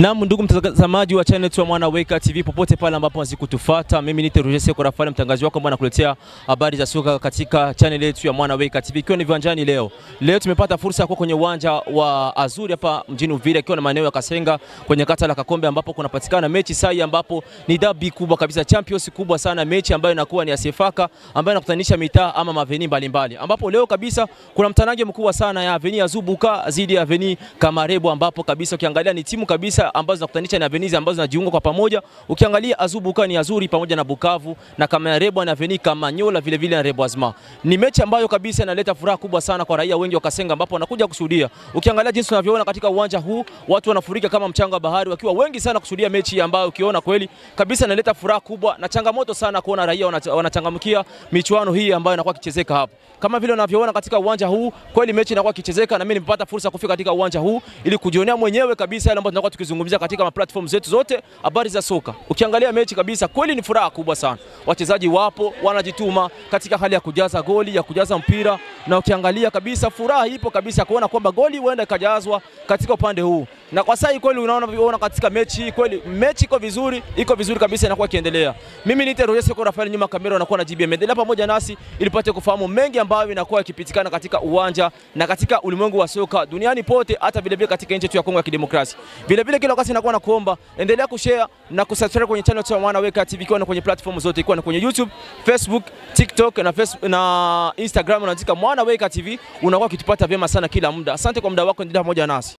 Naam, ndugu mtazamaji wa channel ya Mwana Weka TV popote pale ambapo unazidi kutufuata, mimi ni Roger Seko Rafale, mtangazaji wako ambaye nakuletea habari za soka katika channel yetu ya Mwana Weka TV, ikiwa ni viwanjani leo. Leo tumepata fursa ya kuwa kwenye uwanja wa Azuri hapa mjini Uvira, ikiwa na maeneo ya Kasenga kwenye kata la Kakombe, ambapo kunapatikana mechi sai, ambapo ni dabi kubwa kabisa, Champions kubwa sana, mechi ambayo inakuwa ni asifaka, ambayo inakutanisha mitaa ama maveni mbalimbali, ambapo leo kabisa kuna mtanange mkubwa sana ya Aveni ya Zubuka zidi ya Aveni Kamarebo, ambapo kabisa ukiangalia ni timu kabisa ambazo zinakutanisha na Venice ambazo zinajiunga kwa pamoja. Ukiangalia Azubuka ni Azuri pamoja na Bukavu na Kamarebo na Veni Kamanyola vile vile na Reboisma. Ni mechi ambayo kabisa inaleta furaha kubwa sana kwa raia wengi wa Kasenga ambapo wanakuja kushuhudia. Ukiangalia jinsi tunavyoona katika uwanja huu, watu wanafurika kama mchanga wa bahari wakiwa wengi sana kushuhudia mechi ambayo ukiona kweli kabisa inaleta furaha kubwa na changamoto sana kuona raia wanachangamkia michuano hii ambayo inakuwa kichezeka hapa. Kama vile unavyoona katika uwanja huu, kweli mechi inakuwa kichezeka na mimi nimepata fursa kufika katika uwanja huu ili kujionea mwenyewe kabisa yale ambayo tunakuwa tukizungumzia katika ma platform zetu zote habari za soka. Ukiangalia mechi kabisa, kweli ni furaha kubwa sana. Wachezaji wapo wanajituma katika hali ya kujaza goli, ya kujaza mpira, na ukiangalia kabisa furaha ipo kabisa kuona kwamba goli huenda ikajazwa katika upande huu. Na kwa sasa kweli unaona unaona katika mechi hii kweli mechi iko vizuri, iko vizuri kabisa inakuwa ikiendelea. Mimi ni Roger Seko Rafael, nyuma kamera anakuwa na JB Endelea pamoja nasi ili pate kufahamu mengi ambayo inakuwa yakipitikana katika uwanja na katika ulimwengu wa soka duniani pote, hata vile vile katika nchi yetu ya Kongo ya Kidemokrasia. Vile vile kila wakati nakuwa nakuomba endelea kushare na kusubscribe kwenye channel ya Mwana Weka TV ikiwa na kwenye platform zote ikiwa na kwenye YouTube, Facebook, TikTok na Facebook, na Instagram unaandika Mwana Weka TV, unakuwa ukitupata vyema sana kila muda. Asante kwa muda wako, endelea pamoja nasi.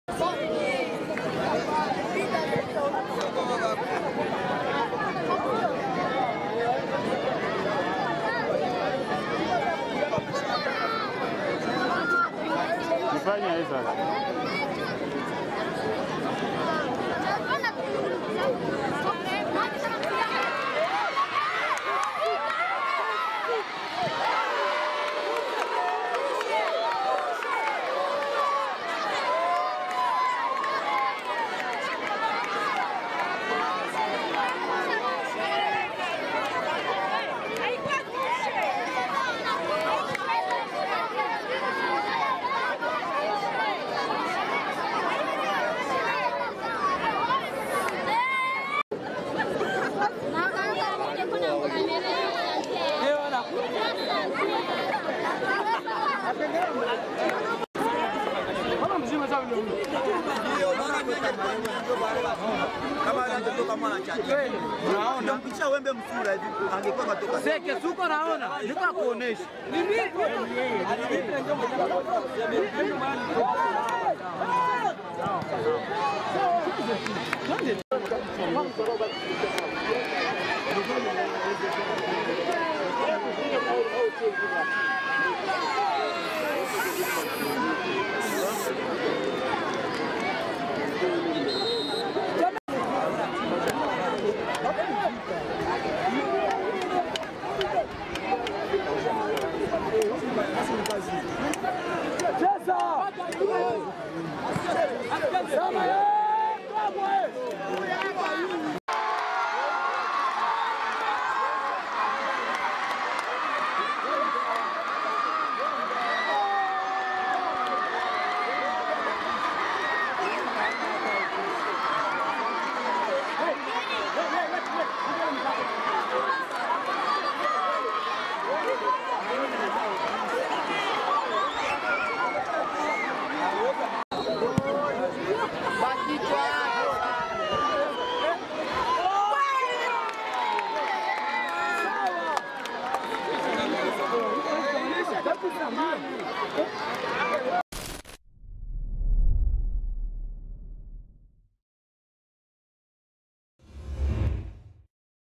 Fanya hizo. Seke suko naona, niko kuonesha.